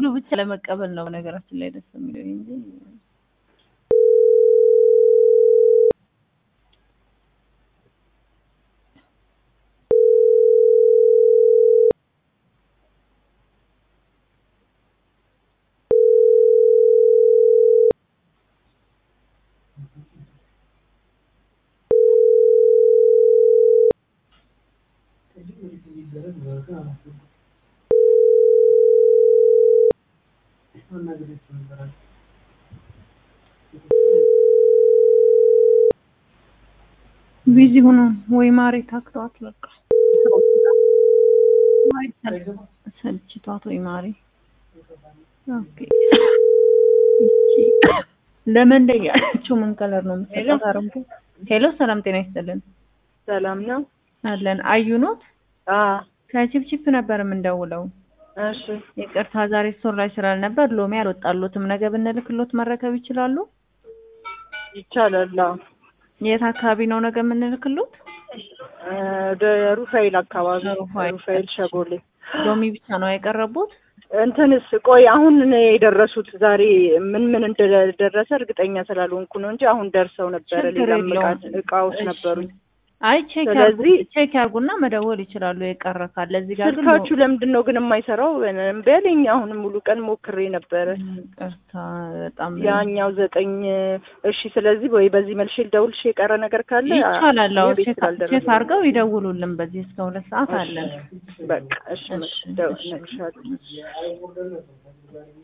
ሙሉ ብቻ ለመቀበል ነው ነገራችን ላይ ደስ የሚለው እንጂ ቢዚ ሆኖ ወይ ማሬ ታክተዋት በቃ ሰልችቷት ወይ ማሬ ኦኬ ለምን ያለችው ምን ከለር ነው የምትሰጣት? አረንጓዴ ሄሎ፣ ሰላም ጤና ይስጥልን። ሰላም ነው አለን አዩ ኖት አ ከቺፕቺፕ ነበር የምንደውለው። እሺ ይቅርታ ዛሬ ስቶር ላይ ስላልነበር ሎሚ አልወጣሎትም። ነገ ብንልክሎት መረከብ ይችላሉ? ይቻላል። አዎ የት አካባቢ ነው ነገ የምንልክሎት? እ ወደ ሩፋኤል አካባቢ ሩፋኤል። ሩፋኤል ሸጎሌ ሎሚ ብቻ ነው የቀረቡት? እንትንስ ቆይ አሁን ነው የደረሱት። ዛሬ ምን ምን እንደደረሰ እርግጠኛ ስላልሆንኩ ነው እንጂ አሁን ደርሰው ነበረ። ችግር ሌላም የለውም። እቃ- እቃዎች እሺ። ነበሩኝ። አይ ቼክ ስለዚህ- ያርጉ ቼክ ያርጉና መደወል ይችላሉ። የቀረ ካለ እዚህ ጋር ግን ስልካችሁ ለምንድን ነው ግን የማይሰራው? እምቢ አለኝ። አሁን ሙሉ ቀን ሞክሬ ነበረ። ይቅርታ በጣም ያኛው ዘጠኝ እሺ። ስለዚህ ወይ በዚህ መልሼ ልደውልሽ የቀረ ነገር ካለ ይቻላል። አዎ የቤት ቼክ ስላልደረሰ ቼክ አድርገው ይደውሉልን። በዚህ እስከ ሁለት ሰዓት አለን። በቃ እሺ፣ እሺ፣ ደውል እሺ። እነግርሻለሁ።